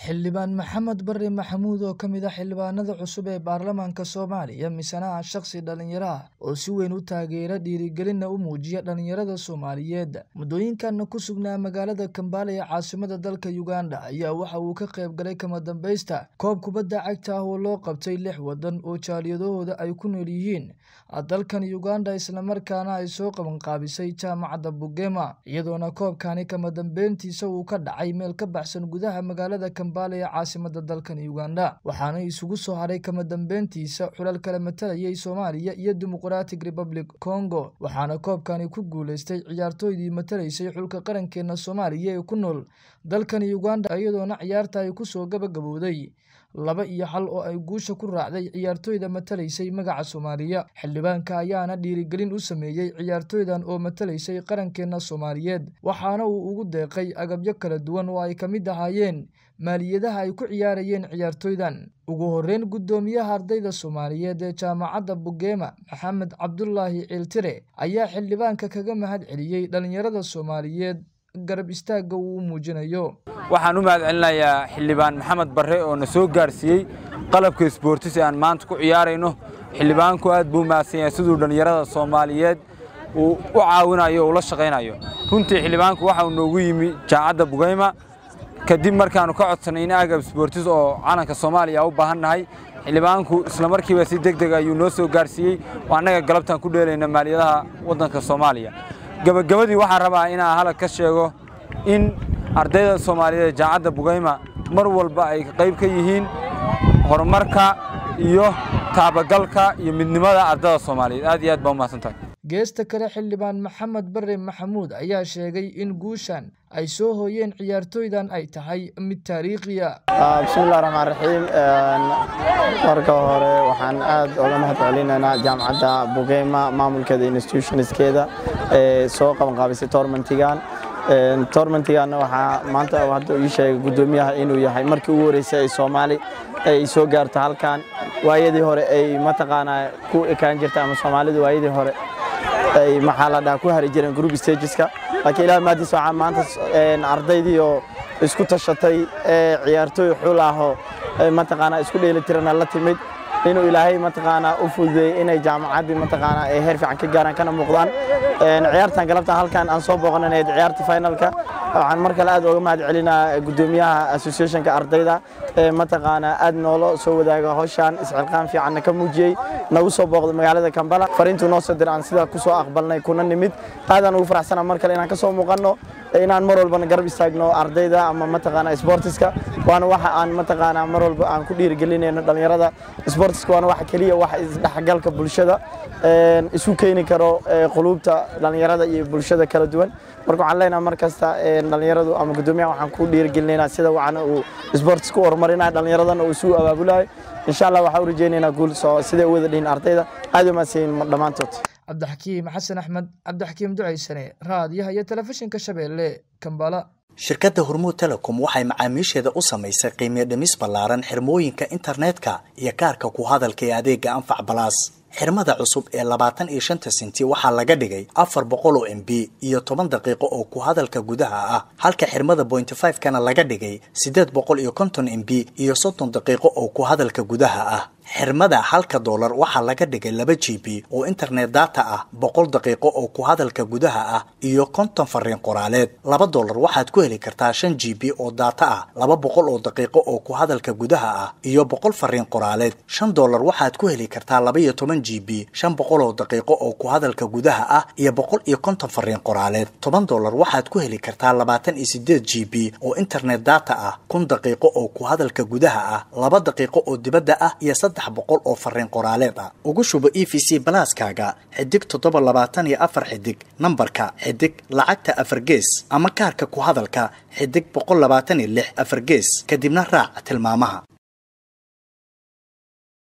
Xildhibaan Maxamed Barre Maxamuud oo ka mid ah xildhibaanada cusub ee baarlamaanka Soomaaliya misana ah shakhsi dhalinyaro ah oo si weyn u taageera dhiirigelinna u muujiya dhalinyarada Soomaaliyeed muddooyinkan ku sugnaa magaalada Kampala ee caasimadda dalka Uganda ayaa waxa uu ka qayb galay kama dambaysta koob kubadda cagta ah oo loo qabtay lix waddan oo jaaliyadahooda ay ku nool yihiin dalkan Uganda islamarkaana ay soo qabanqaabisay jaamacadda Bugema iyadoona koobkani kama dambeyntiisa uu ka dhacay meel ka baxsan gudaha magaalada Kampala ee caasimadda dalkan Uganda waxaana isugu soo haray kama dambeyntiisa xulal kala matalayay Soomaaliya iyo Democratic Republic Congo waxaana koobkani ku guuleystay ciyaartooydii matalaysay xulka qarankeena Soomaaliya ee ku nool dalkan Uganda iyadoona ciyaarta ay kusoo gabagabowday laba iyo hal oo ay guusha ku raacday ciyaartooyda matalaysay magaca Soomaaliya xildhibaanka ayaana dhiirigelin u sameeyey ciyaartooydan oo matalaysay qarankeena Soomaaliyeed waxaana uu ugu deeqay agabyo kala duwan oo ay ka mid ahaayeen maaliyadaha ay ku ciyaarayeen ciyaartooydan ugu horreyn guddoomiyaha ardayda Soomaaliyeed ee jaamacadda Bugema Maxamed Cabdulaahi Ciiltire ayaa xildhibaanka kaga mahad celiyey dhalinyarada Soomaaliyeed garab istaagga uu muujinayo waxaan u mahad celinayaa xildhibaan maxamed barre oo na soo gaarsiiyey qalabka isboortis ee aan maanta ku ciyaarayno xildhibaanku aad buu mahadsan yahay siduu dhallinyarada soomaaliyeed uu u caawinayo o ula shaqaynayo runtii xildhibaanku waxa uu noogu yimi jaamacadda bugayma kadib markaannu ka codsanay in agab isboortis oo calanka soomaaliya u baahan nahay xildhibaanku isla markiiba si deg deg ayuu noo soo gaarsiiyey oo annaga galabtaan ku dheelayna maaliyadaha waddanka soomaaliya gebagabadii waxaan rabaa inaan halag ka sheego in ardayda soomaaliyeed ee jaamacadda bugayma mar walba ay qayb ka yihiin horumarka iyo taabagalka iyo midnimada ardada soomaaliyeed aad iyo aad baa umahadsan tahay geesta kale xildhibaan maxamed barre maxamuud ayaa sheegay in guushan ay soo hooyeen ciyaartooydan ay tahay mid taariikhiya bismillahi raxmaan raxiim marka hore waxaan aad uga mahad celinaynaa jaamacadda bugeyma maamulkeeda institutionskeeda ee soo qabanqaabisay toormantigan toormantiganna waxaa maanta hadda ii sheegay guddoomiyaha inuu yahay markii ugu horreysay ay soomaali ay soo gaarto halkan waayadii hore ay mataqaanaa ku ekaan jirta ama soomaalidu waayadii hore ay maxaa la dhaha ku hari jireen group stageska laakiin ilaah maadiis waxaa maanta ardaydii oo isku tashatay ee ciyaartooy xul ahoo mataqaanaa isku dheelitirana la timid inuu ilaahay mataqaanaa u fududeeyey inay jaamacaddii mataqaanaa ay heer fiican ka gaaraan kana muuqdaan ciyaartan galabtan halkan aan soo booqanayd ciyaartii finalka waxaan mar kale aad uga mahad celinaa guddoomiyaha associationka ardayda ee mataqaanaa aad noola soo wadaaga hawshan isxilqaan fiicanna ka muujiyey nagu soo booqday magaalada Kampala fariintu noo soo diray aan sidaa ku soo aqbalnay kuna nimid aadaan ugu faraxsanaa mar kale inaan ka soo muuqanno inaan mar walbana garab istaagno ardayda ama mataqaanaa sportiska waana waxa aan mataqaanaa mar walba aan ku dhiirigelinayno dhalinyarada sportiska waana waxa keliya waxa isdhexgalka bulshada isu keeni karo quluubta dhalinyarada iyo bulshada kala duwan marka waxaan leenahay mar kasta dhalinyaradu ama guddoomiyaha waxaan ku dhiirigelineynaa sida wacana uu sports ku horumarinayo dhalinyaradana uu isugu abaabulayo insha allah waxaan u rajaynaynaa guul soo siday u wada dhihin ardayda aad u mahadsanyihin dhammaantood cabdixakiim xasan axmed cabdixakiim ducaysane raadiyaha iyo telefishinka shabeelle kambala shirkadda hormuud telecom waxay macaamiisheeda u samaysay qiimiyo dhimis ballaaran xirmooyinka internetka iyo kaarka ku hadalka ee adeega anfac balaas xirmada cusub ee labaatan iyo shanta senti waxaa laga dhigay afar boqol oo m b iyo toban daqiiqo oo ku hadalka gudaha ah halka xirmada bointy five kana laga dhigay siddeed boqol iyo konton m b iyo soddon daqiiqo oo ku hadalka gudaha ah xirmada halka doolar waxaa laga dhigay laba g b oo internet data ah boqol daqiiqo oo ku hadalka gudaha ah iyo konton fariin qoraaleed laba doolar waxaad ku heli kartaa shan g b oo data ah laba boqol oo daqiiqo oo ku hadalka gudaha ah iyo boqol fariin qoraaleed shan doolar waxaad ku heli kartaa laba iyo toban g b shan boqol oo daqiiqo oo ku hadalka gudaha ah iyo boqol iyo konton fariin qoraaleed toban doolar waxaad ku heli kartaa labaatan iyo sideed g b oo internet data ah kun daqiiqo oo ku hadalka gudaha ah laba daqiiqo oo dibadda ah iyo boqol oo fariin qoraaleed ah ugu shubo e v c balaaskaaga xidig toddoba labaatan iyo afar xidig nambarka xidig lacagta afar gees ama kaarka ku hadalka xidig boqol labaatan iyo lix afar gees kadibna raac tilmaamaha